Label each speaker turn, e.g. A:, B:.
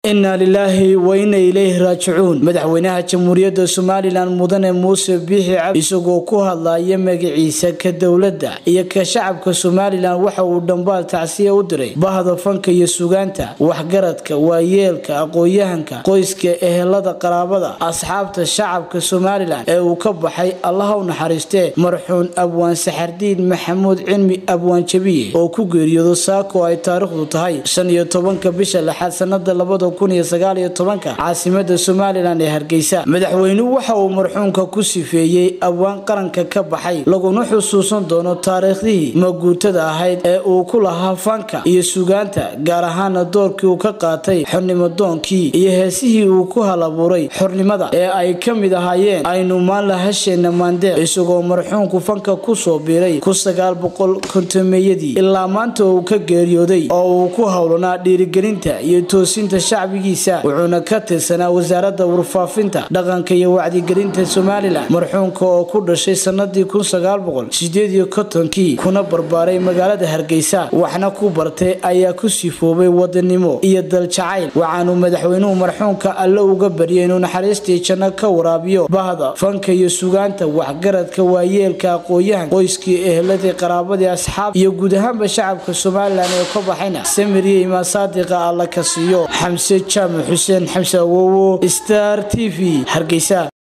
A: inaa lilaahi wa ina ilayhi raajicuun madaxweynaha jamhuuriyadda somalilan mudane muuse biixi cabdi isagoo ku hadlaya magaciisa ka dowladda iyo ka shacabka somalilan waxa uu dhambaal tacsiya u diray bahda fanka iyo sugaanta waxgaradka waayeelka aqoon-yahanka qoyska ehelada qaraabada asxaabta shacabka somalilan ee uu ka baxay allaha u naxariistee marxuun abwaan saxardiin maxamuud cilmi abwaan jabiye oo ku geeriyoodo saako ay taariikhdu tahay shan iyo tobanka bisha lixaad sanada labada kun iyo sagaal iyo tobanka caasimada somalilan ee hargeysa madaxweynuhu waxa uu marxuunka ku sifeeyey abwaan qaranka ka baxay laguna xusuusan doono taariikhdihii maguutada ahayd ee uu ku lahaa fanka iyo sugaanta gaar ahaana doorkii uu ka qaatay xornimadoonkii iyo heesihii uu ku halabuuray xornimada ee ay ka mid ahaayeen aynu maanla hasheena maandeeq isagoo marxuunku fanka kusoo biiray ku sagaal boqol kontomeeyadii ilaa maanta uu ka geeriyooday oo uu ku howlanaa dhiirigelinta iyo toosinta shacbigiisa wuxuuna ka tirsanaa wasaaradda warfaafinta dhaqanka iyo wacdigelinta somalilan marxuunka oo ku dhashay sanadii kun sagaal boqol sideed iyo kontonkii kuna barbaaray magaalada hargeysa waxna ku bartay ayaa ku sifoobay wadanimo iyo daljacayl waxaanu madaxweynuhu marxuunka alle uga baryay inuu naxariistii janno ka waraabiyo bahda fanka iyo sugaanta waxgaradka waayeelka aqoon-yahan qoyskii eheladii qaraabadii asxaab iyo guud ahaanba shacabka somalilan ee ka baxayna samiriya imaan saadiqa alla ka siiyo xamse jaamac xuseen xamse awowo star t v hargeysa